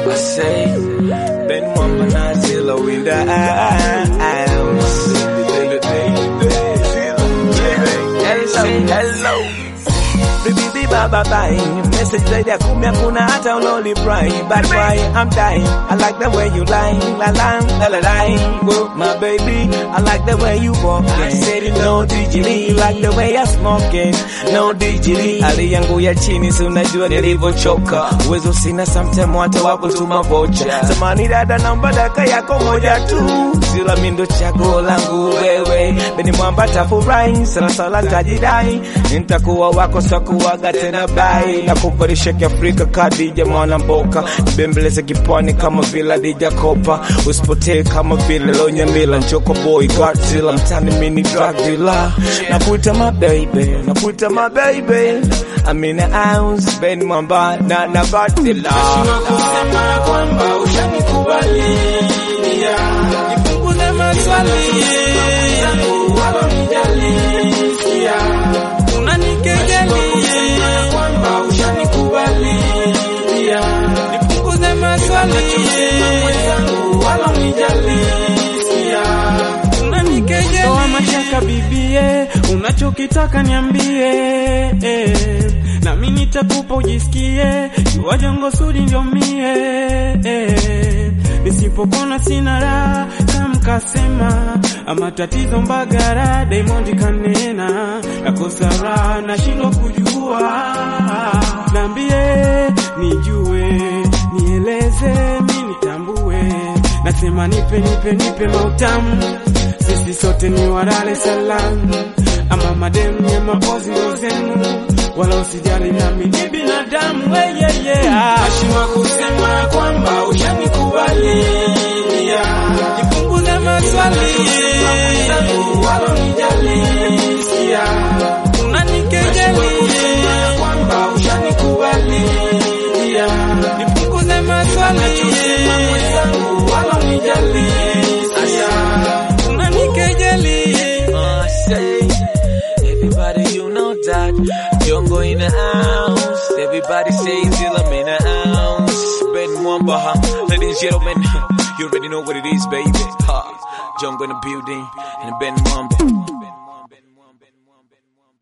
I say, Ben Mama Nazilla in the house. Hello, hello. Bibi baba bye Message zaidi ya kumi hakuna hata uloli pry But why I'm dying I like the way you lie La la la la la Whoa, My baby I like the way you walk I said it no digitally Like the way I smoking No digitally Hali yangu ya chini si unajua nilivyochoka Uwezo sina sometime hata wa kutuma vocha Samani dada naomba daka yako moja tu Sila mindo chaguo langu wewe Beni mwamba tafurahi Sana sala tajidai Nitakuwa wako sakuwaga tena bai Na kuparisha kiafrika kadija mwana mboka Nibembeleze kipwani kama vila dija kopa Usipotee kama vile lonya mila Njoko boy Godzilla Mtani mini drug dealer Nakuita my baby Nakuita my baby I'm in the house Ben mwamba na na Godzilla kusema kwamba ushanikubalia nipunguze maswali zangu wala nijalisia unanikejeli kwamba ushanikubalia nipunguze maswali zangu wala nijalisia unanikejeli toa mashaka bibie unachokitaka niambie eh. nami nitakupa ujisikie jua jongo sudi ndio mie eh. nisipopona sina raha kamkasema ama tatizo mbagara Diamond kanena nakosa raha nashindwa kujua naambie nijue nieleze mi nitambue nasema nipe nipe nipe mautamu sisi sote ni wa Dar es Salaam ama mademu ya mapozi ndo zenu wala usijali nami ni binadamu weyeye ashima kusema kwamba ushanikubalia nipunguze maswali zangu wala nijalisia unanikejeli kwamba ushanikubalia nipunguze maswali zangu wala nijalisia unanikejeli Uh, say, everybody you know that Jongo in the house. Everybody say till I'm in the house. Ben Mwamba, huh? ladies and gentlemen, you already know what it is, baby. Ha, Jongo in the building and Ben Mwamba.